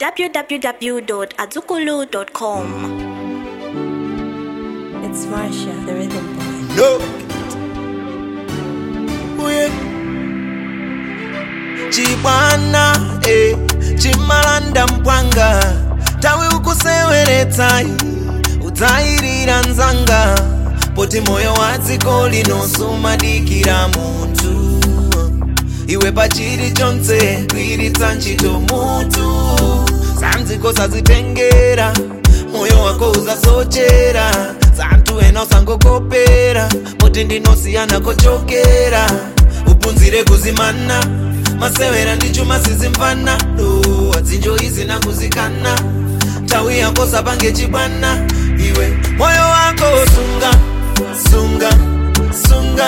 www.azukulu.com. It's Marsha, the rhythm boy. No. Uye. Chibwana, eh, chimalanda mpwanga tawe ukuseweretsa udzayirira nzanga poti moyo wa dziko lino sumadikira munthu iwe pachiri chonse kwiritsa ntchito mutu sanziko sazitengera moyo wako uzasochera santhu ena usangokopera poti ndinosiyana kochokera upunzire kuzimana masewera ndi chuma sizimvana do adzinjo izi nakuzikana nthawi yako sapange chibwana iwe moyo wako sunga sunga sunga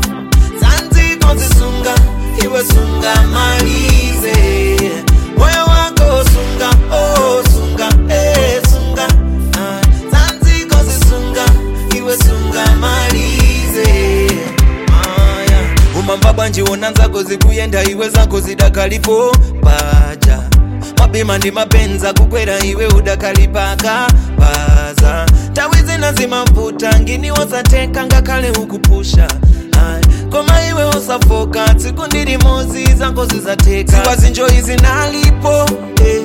zanziko zisunga iwe sunga malize moyo wako sunga oh sunga eh sunga ah, zanziko zisunga iwe sunga malize ah, yeah. umamba bwanji wona nzako zikuyenda iwe zako zidakalipo paja mabima ndi mapenza kukwera iwe udakalipaka paza tawi zina zimamvuta ngini wosateka ngakhale ukupusha Ayi, koma iwe osafoka tsiku ndilimozi zako zizateka ziwa zinjoyi zinalipo eh,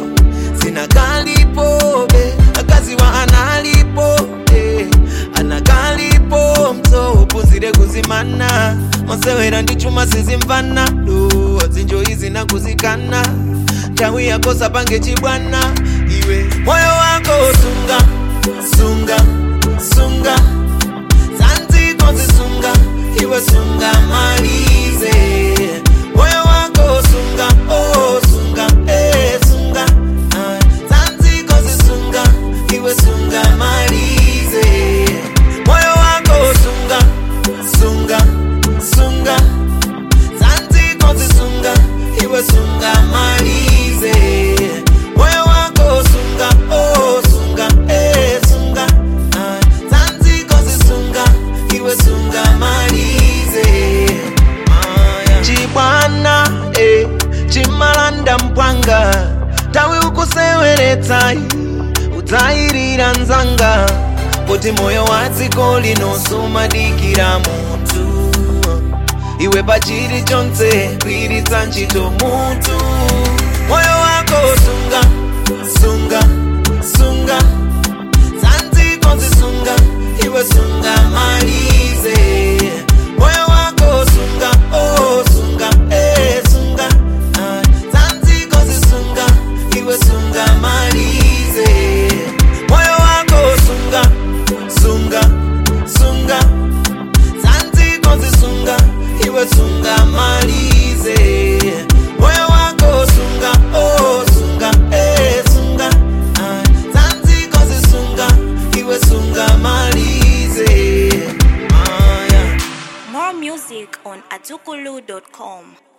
zinakalipo be akaziwa analipo eh, anakalipo mso upuzire kuzimana masewera ndi chuma sizimvana do zinjoyi zinakuzikana nthawi yako sapange chibwana iwe moyo wako sunga sunga sunga zanziko zisunga iwe sunga malize moyo wako sunga oh sunga eh sunga ah, zanziko zisunga iwe sunga malize moyo wako sunga sunga sunga zanziko zisunga iwe sunga malize moyo wako sunga oh sunga eh sunga ah, zanziko zisunga iwe sunga malize ah, yeah. chibwana eh, chimalanda mpwanga tawi ukuseweretsa udzayirira nzanga poti moyo wa dziko lino sumadikira munthu iwe pachiri chonse kwiritsa ntchito mutu moyo wako sunga sunga sunga zanziko zisunga iwe sunga malize moyo wako sunga oh sunga eh sunga ah, zanziko zisunga iwe sunga malize moyo wako sunga sunga sunga zanziko zisunga iwe sunga malize moyo wako sunga oh sunga eh sunga ah, zanziko zisunga iwe sunga malize ah, yeah. More music on azukulu.com.